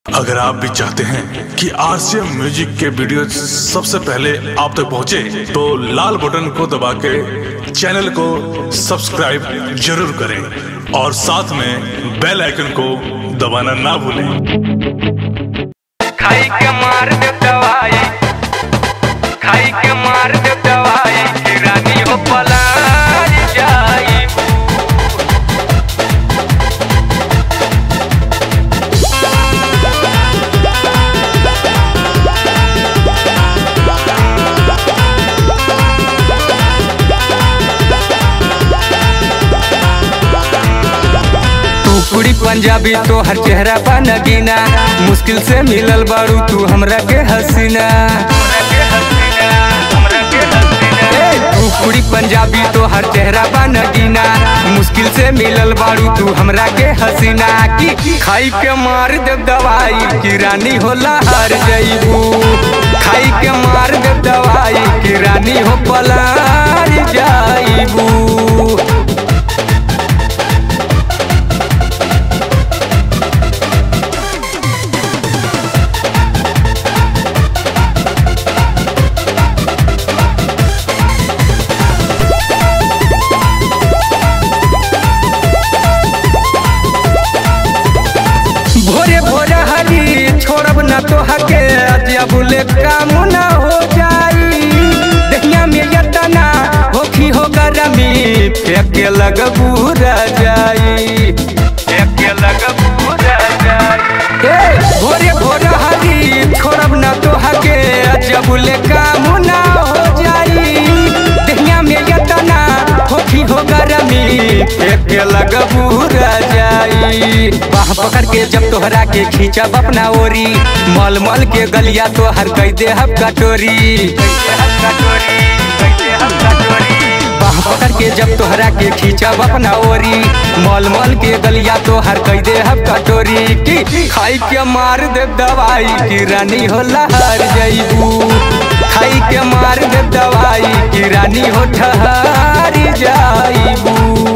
अगर आप भी चाहते हैं कि आरसीएम म्यूजिक के वीडियो सबसे पहले आप तक पहुंचे, तो लाल बटन को दबा के चैनल को सब्सक्राइब जरूर करें और साथ में बेल आइकन को दबाना ना भूलें खाई के मार दे दवाई खाई के मार दे दवाई कि रानी हो पलार जाई टुकड़ी पंजाबी तो हर चेहरा पर नगीना मुश्किल से मिलल बारू तू हमरा के हसीना ए, टुकड़ी पंजाबी तो हर चेहरा पर नगीना मुश्किल से मिलल बारू तू हमरा के हसीना की खाई के मार दे दवाई की रानी होला हार जईबू खाई के मार दे दवाई की रानी हो पलार जाईबू भोरे भोरे हली छोड़ब ना तो हके अजबुले काम ना हो जाई दहिया में यतना होखी हो गरमी फेंके लग पूरा जाई फेंके लग पूरा जाई ए भोरे भोरे हली छोड़ब ना तो हके अजबुले काम ना हो जाई दहिया में यतना होखी हो गरमी फेंके लग पूरा जाई बाह पकड़ के जब तोहरा के खींचब अपना ओरी मल मल के गलिया तोहर कह दे हब कटोरी बाह पकड़ के जब तोहरा के खींचब अपना ओरी मल मल के गलिया तोहर कह दे हब कटोरी की खाई के मार दे दवाई की रानी हो लहर जईबू खाई के मार दे दवाई की रानी हो ठहर जाईबू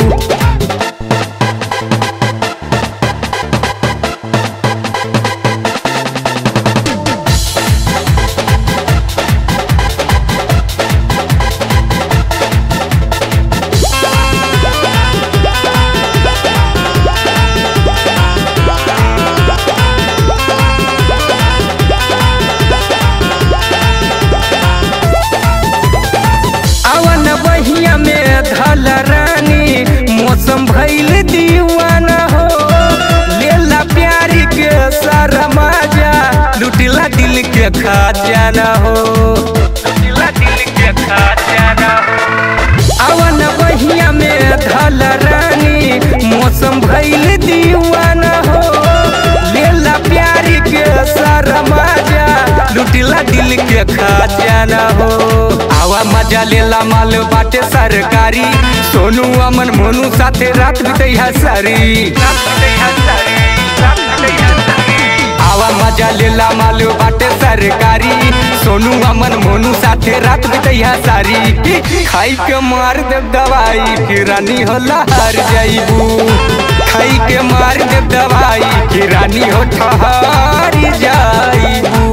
अवन बहिया में धल रानी मौसम भइल दीवाना हो लेला प्यारी के सारा मजा लुटिला दिल के खजाना हो लुटिला दिल के खजाना हो अवन बहिया में धल रानी मौसम भइल दीवाना हो लेला प्यारी के सारा मजा लुटिला दिल के खजाना हो आवा मजा लेला माल बाटे सरकारी सोनू अमन मोनू साथे रात बितैया सारी आवा मजा लेला माल बाटे सरकारी सोनू अमन मोनू साथे रात बितैया सारी की खाई के मार दे दवाई की रानी हो लहर जाईबू खाई के मार दे दवाई की रानी हो ठहर जाईबू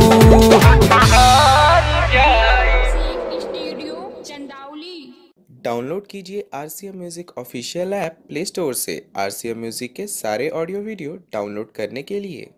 स्टूडियो चंदावली डाउनलोड कीजिए R C M music official app play store से आर सी एम म्यूज़िक के सारे ऑडियो वीडियो डाउनलोड करने के लिए